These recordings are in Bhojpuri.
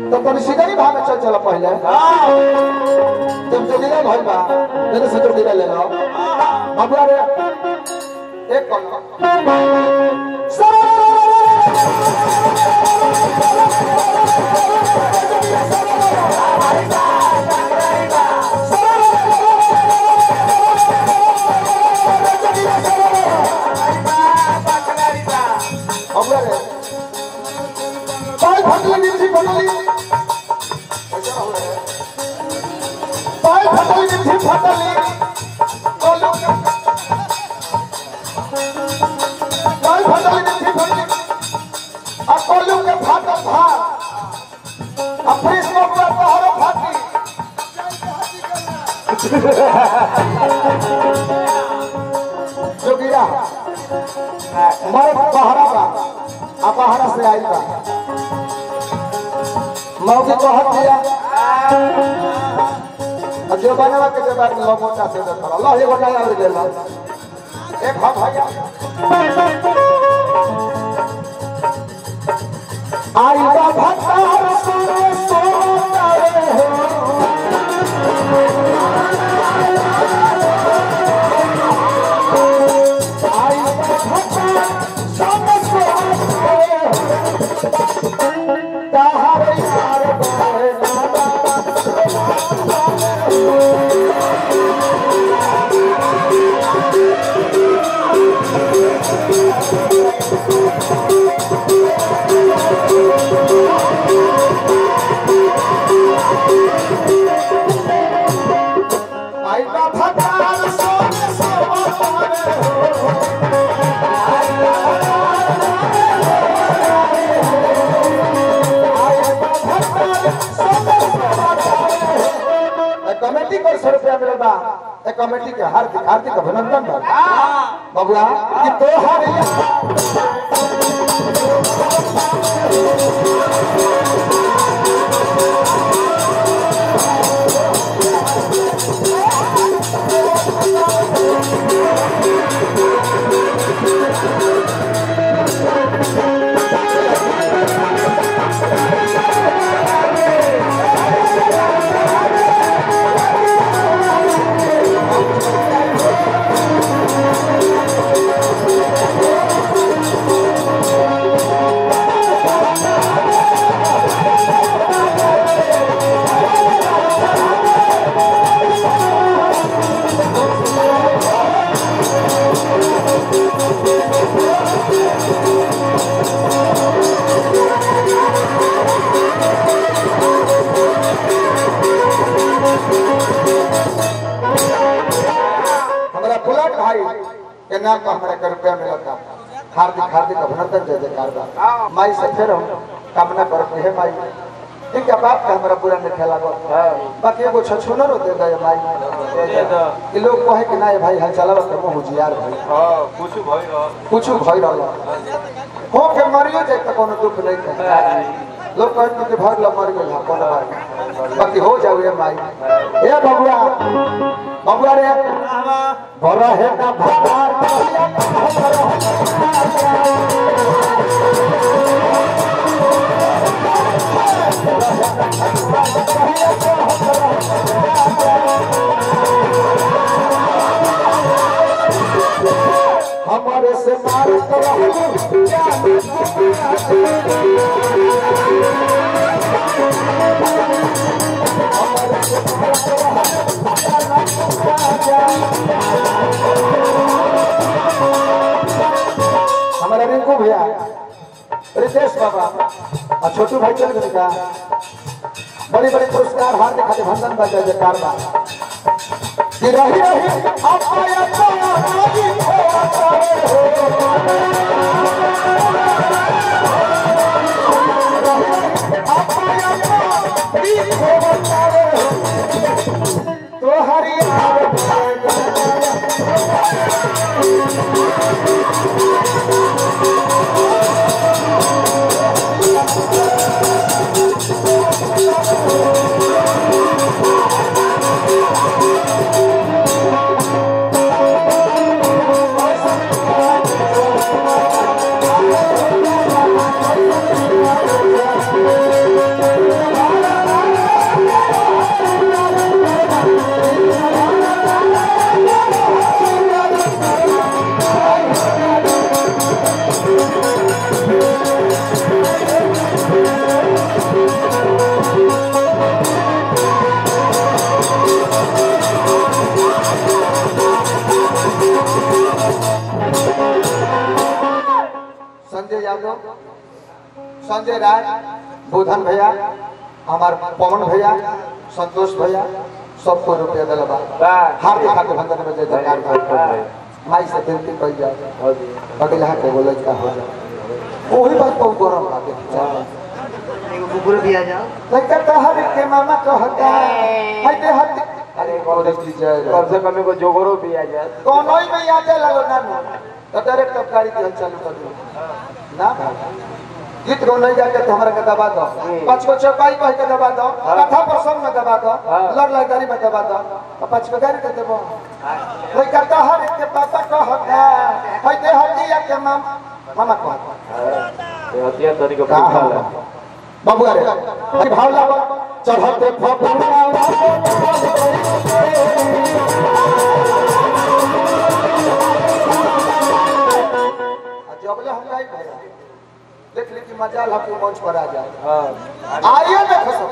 तो तनी सीधा ही भाग चल चला पहले जब जोगिरा भइल बा तेरे से जोगिरा ले लो अब यार एक कौन अब यार पाय फटली निथी फटली ऐसा हो रहा है पाय फटली निथी फटली बोलो पाय फटली निथी फटली आ कोलू के फाटल भार आ फ्रिज में पूरा तोहरो फाटी जोगिरा मर्द बहरा बा आ बहरा से आई बा मौके कहत दिया अब जो बनवा के जब लो मोटा से कर अल्लाह ये गोटा याद दे ला एक हम भैया आई बा भतार सुरे सोतारे हो आई बा भतार सुरे सोतारे हो ताहरे यार बारे नाना आई बा भतार सोने सोतारे हो कमेटी को सौ रुपया मिलल बा ए कमेटी के हार्दिक हार्दिक अभिनंदन बा बबुआ कि तोहर हमारा बुलेट भाई के नाम पर हमारे के रुपया मिला था हार्दिक हार्दिक अभिनंदन जय जयकार बा माई से फिर हम कामना करते हैं माई ठीक है बाप का हमारा पूरा नहीं खेला बाकी एगो छछुनर दे दे माई ये लोग कहे कि ना ये भाई हाल चलावा तो मुंह जियार भाई कुछ भई रहल हो के मरियो जाए तो कोनो दुख नहीं है लोग कहते कि भर ला मर गेल हा कोनो बात बाकी हो जाओ ये माई ए बबुआ बबुआ रे बड़ा है ना भगवान हमारे से मार हमारा रिंकू भैया रितेश बाबा और छोटू भाई चल गए का बड़ी बड़ी पुरस्कार हार दिखाते भंडन बजा जयकार बा कि रही रही अपाया पाया राजी हो अपाया पाया तो हरियार Thank यादव संजय राय बुधन भैया हमार पवन भैया संतोष भैया सबको रुपया दिल बा हार्दिक हार्दिक बंधन में जय जयकार बा। माई से विनती कई जाए अगला के बोले का हो जाए वही बात को गरम लागे एगो कुकुर भी आ जाओ लड़का कहर के मामा कहता है दे हट अरे गौरी जी जय राम। कम से कम एगो जोगरो भी आ जाए कोनो ही में याद लगो ना नो तो डायरेक्ट अब गाड़ी के चालू कर दो ना भाई गीत गो नहीं जाके तो हमरा के दबा दो पांच को चौपाई कह के दबा दो कथा प्रसंग में दबा दो लड़ लड़ाई में दबा दो और पांच को गाड़ी के देबो कोई कहता हर के पापा कहता है दे हटिया के माम मामा कहता हथिया तरी को का पूछा हो? ला बाबू अरे अरे भाव लागो चढ़ते फफुआ जबले हम गाई भैया देख ली कि मजाल हम मंच पर आ जाए हां आइए देखो सब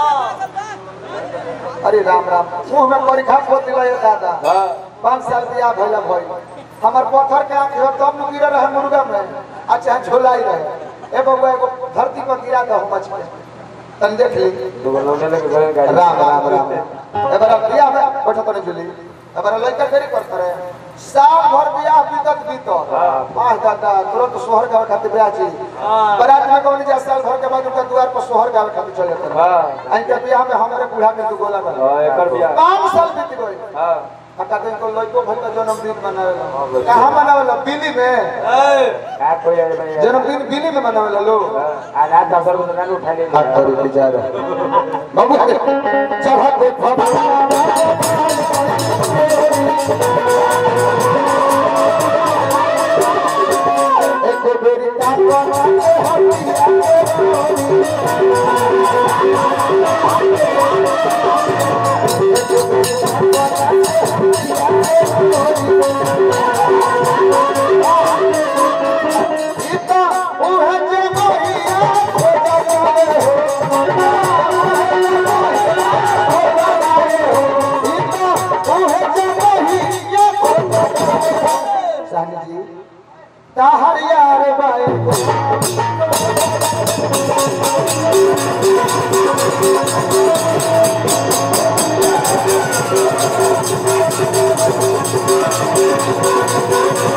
अरे राम राम मुंह में परीक्षा खोद दिला ये दादा हां पाँच साल बियाह भैया भई हमार पत्थर के आंख हो तब न गिरा रहे मुर्गा में आ चाहे झोलाई रहे ए बबुआ एगो धरती पर गिरा दो मच के तन देख ली दुगो लोने लगे घरे गाड़ी राम राम राम एबार बियाह में बैठो तने जुली एबार लड़का देरी कर करे साल भर बियाह बीतत बीतत आह दादा तुरंत सोहर गावे खातिर ब्याह छी बारात में कौन जा साल भर के बाद उनका द्वार पर सोहर गावे खातिर चले थे हां इनके बियाह में हमारे बूढ़ा में दू गोला बना हां एकर बियाह पाँच साल बीत गए हां अका दिन को लड़को भर का जन्मदिन मनावेला कहाँ मनावेला दिल्ली में का कोई आए भाई जन्मदिन दिल्ली में मनावेला लोग आधा दसर को ना उठा ले हाथ करी बेचारा बाबू चढ़ते फबा एको बेरी कापा इता उहे जे मोहिया ताहरियार बाए Thank